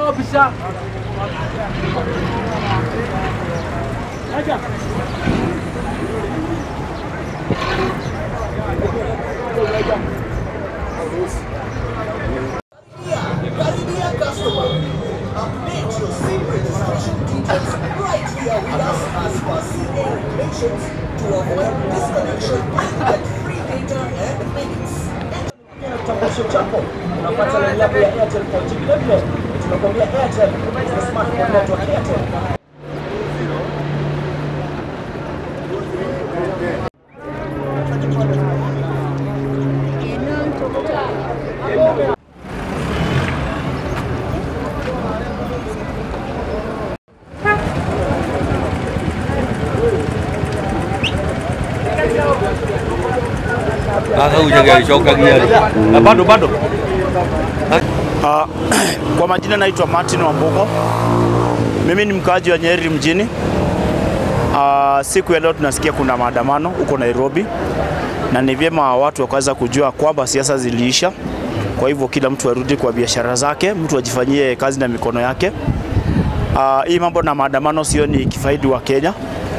ofisa. Karibia customer. Update your SIM registration details right here with us as per CA regulations to avoid disconnection and get free data and minutes. kitambulisho chako unapata laini yako ya Airtel 4G. Vile vile tunakwambia Airtel is the smartphone network Airtel. Sasa hujageshoka gari. Na bado bado. Ah, kwa majina naitwa Martin Wambugo. Mimi ni mkaaji wa Nyeri mjini. Ah, siku ya leo tunasikia kuna maandamano huko Nairobi, na ni vyema watu wakaweza kujua kwamba siasa ziliisha. Kwa hivyo kila mtu arudi kwa biashara zake, mtu ajifanyie kazi na mikono yake. Ah, hii mambo na maandamano sioni kifaidi wa Kenya,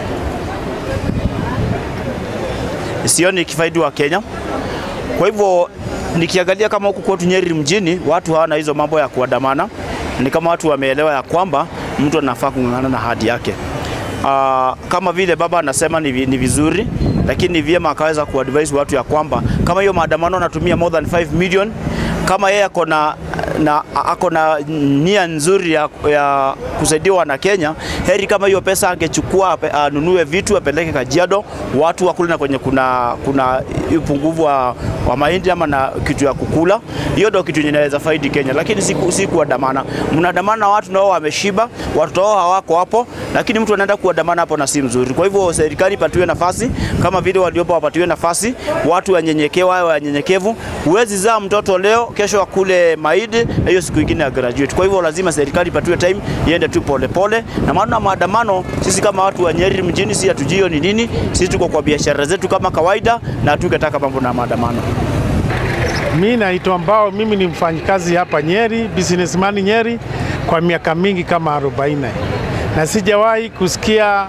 sioni kifaidi wa Kenya. Kwa hivyo nikiangalia kama huku kwetu Nyeri mjini watu hawana hizo mambo ya kuandamana, ni kama watu wameelewa ya kwamba mtu anafaa kung'ang'ana na hadi yake. Uh, kama vile baba anasema ni, vi- ni vizuri, lakini ni vyema akaweza kuadvise watu ya kwamba kama hiyo maandamano anatumia more than 5 million kama yeye ako na na ako na nia nzuri ya, ya kusaidia wana Kenya, heri kama hiyo pesa angechukua ape- anunue vitu apeleke Kajiado, watu wakule na kwenye kuna kuna upungufu wa, wa mahindi ama na kitu ya kukula. Hiyo ndio kitu yenye inaweza faidi Kenya, lakini si, ku- si kuandamana. Mnaandamana na watu nao wameshiba, watoto wao hawako hapo, lakini mtu anaenda kuandamana hapo na si mzuri. Kwa hivyo serikali ipatiwe nafasi kama vile waliopo wapatiwe nafasi, watu wanyenyekewa, wawe wanyenyekevu. Huwezi zaa mtoto leo, kesho akule mahindi na hiyo siku ingine ya graduate. Kwa hivyo lazima serikali ipatiwe time iende tu polepole, na maana maandamano, sisi kama watu wa Nyeri mjini, si hatujui hiyo ni nini. Sisi tuko kwa biashara zetu kama kawaida, na hatungetaka mambo na maandamano. Mi naitwa Mbao, mimi ni mfanyikazi hapa Nyeri, businessman Nyeri kwa miaka mingi kama 40 na sijawahi kusikia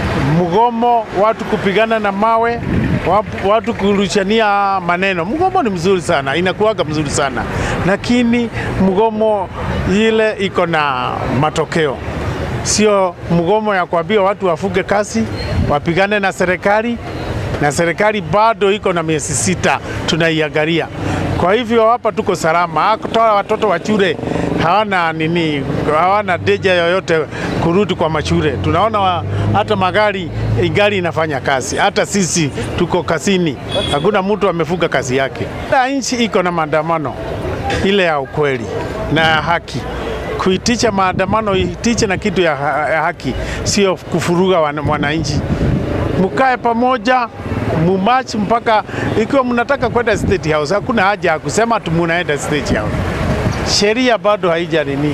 mgomo, watu kupigana na mawe, wap- watu kurushania maneno. Mgomo ni mzuri sana, inakuwaga mzuri sana, lakini mgomo ile iko na matokeo, sio mgomo ya kuambia watu wafuge kazi, wapigane na serikali na serikali bado iko na miezi sita tunaiangalia. Kwa hivyo hapa tuko salama, hata watoto wa shule hawana nini, hawana deja yoyote kurudi kwa mashule. Tunaona wa, hata magari gari inafanya kazi, hata sisi tuko kazini, hakuna mtu amefuga kazi yake. Kila nchi iko na maandamano ile ya ukweli na ya haki kuitisha maandamano, itiche na kitu ya, ha- ya haki, sio kufuruga wana- wananchi mkae pamoja mumachi mpaka ikiwa mnataka kwenda State House, hakuna haja ya kusema tu munaenda State House. Sheria bado haija nini,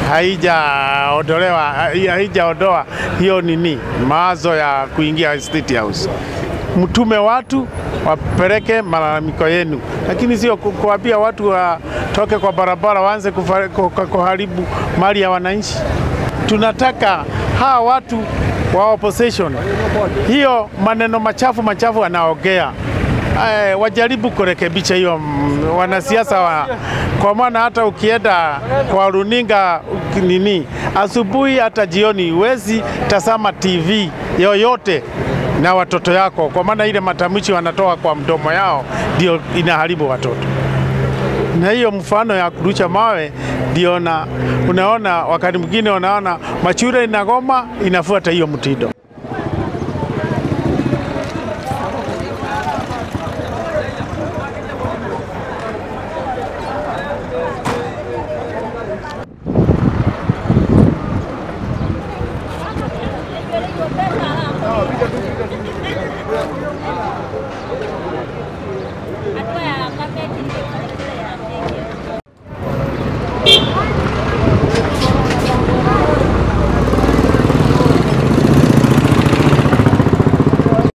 haijaondolewa, hai- haijaondoa hiyo nini mawazo ya kuingia State House. Mtume watu wapeleke malalamiko yenu, lakini sio ku- kuambia watu watoke kwa barabara waanze kufa- ku- ku- kuharibu mali ya wananchi. Tunataka hawa watu wa opposition, hiyo maneno machafu machafu wanaongea eh, wajaribu kurekebisha hiyo mm, wanasiasa wa, kwa maana hata ukienda kwa runinga uki- nini asubuhi hata jioni huwezi tazama TV yoyote na watoto yako, kwa maana ile matamshi wanatoa kwa mdomo yao ndio inaharibu watoto na hiyo mfano ya kurusha mawe ndio na unaona, wakati mwingine unaona mashule inagoma inafuata hiyo mtindo. Hatua ya carpet